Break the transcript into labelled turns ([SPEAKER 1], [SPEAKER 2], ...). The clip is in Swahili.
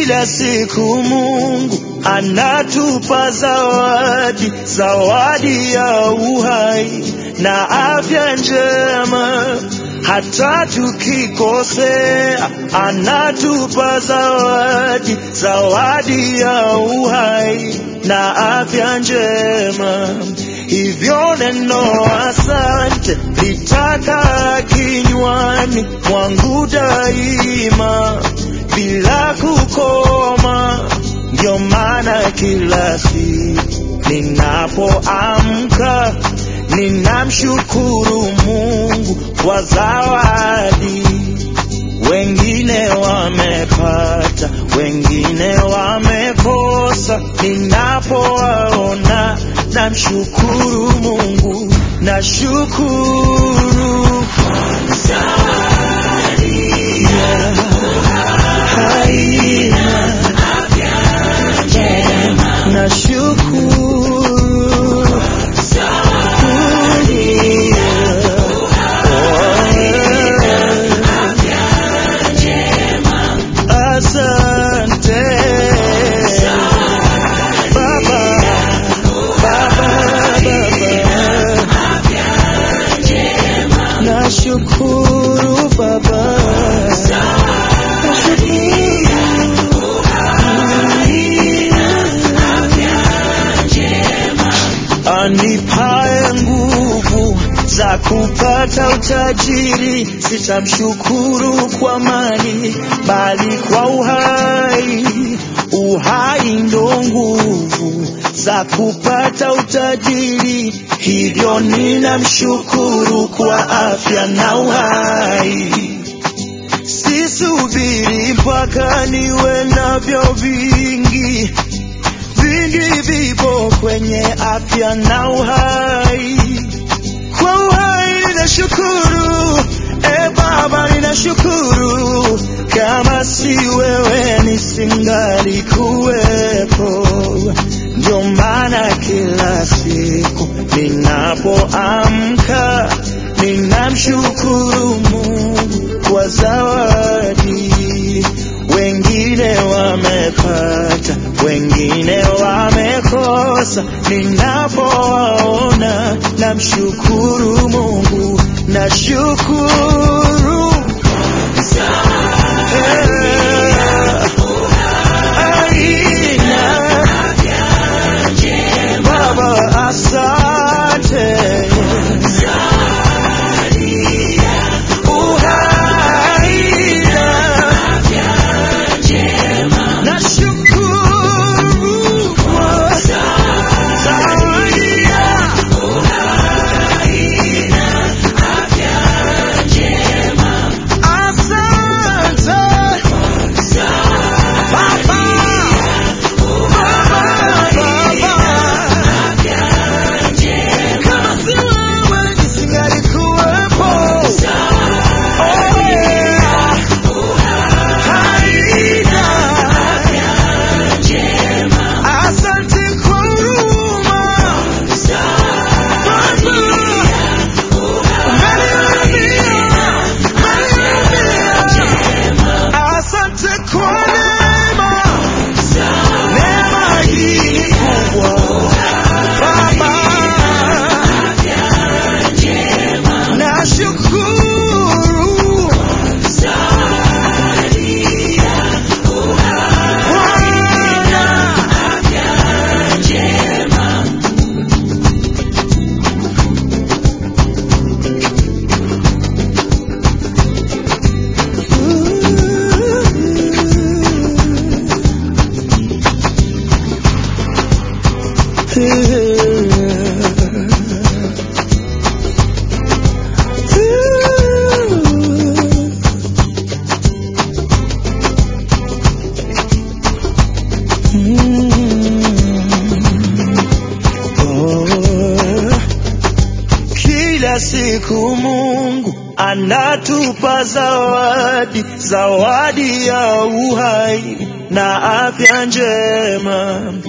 [SPEAKER 1] Kila siku Mungu anatupa zawadi, zawadi ya uhai na afya njema. Hata tukikosea, anatupa zawadi, zawadi ya uhai na afya njema. Hivyo neno asante litaka kinywani mwangu daima bila kukoma. Ndio maana kila siku ninapoamka ninamshukuru Mungu kwa zawadi. Wengine wamepata, wengine wamekosa. Ninapowaona namshukuru Mungu, nashukuru Yeah. Haina nashukuru Asante Baba, Baba, Baba. Nashukuru Baba, anipae nguvu za kupata utajiri, sitamshukuru kwa mali, bali kwa uhai. Uhai ndo nguvu za kupata utajiri, hivyo ninamshukuru kwa afya na uhai. Sisubiri mpaka niwe navyo vingi, vingi vipo kwenye afya na uhai. Kwa uhai ninashukuru, e Baba ninashukuru, kama si wewe nisingali kuwepo. Ndio maana kila siku ninapoamka ninamshukuru Mungu kwa zawadi. Wengine wamepata, wengine wamekosa. Ninapowaona namshukuru Mungu, nashukuru Eh, aina Baba, asante uhaina nashukuru kwa zawadi ya asante Baba, kama si wewe nisingalikuwepo. Oh, yeah. Haina. Asante kwa huruma. Baba, umenihurumia, umenihurumia. Asante kwa neema. Neema hii ni kubwa. Baba, nashukuru Bwana. Kila siku Mungu anatupa zawadi, zawadi ya uhai na afya njema.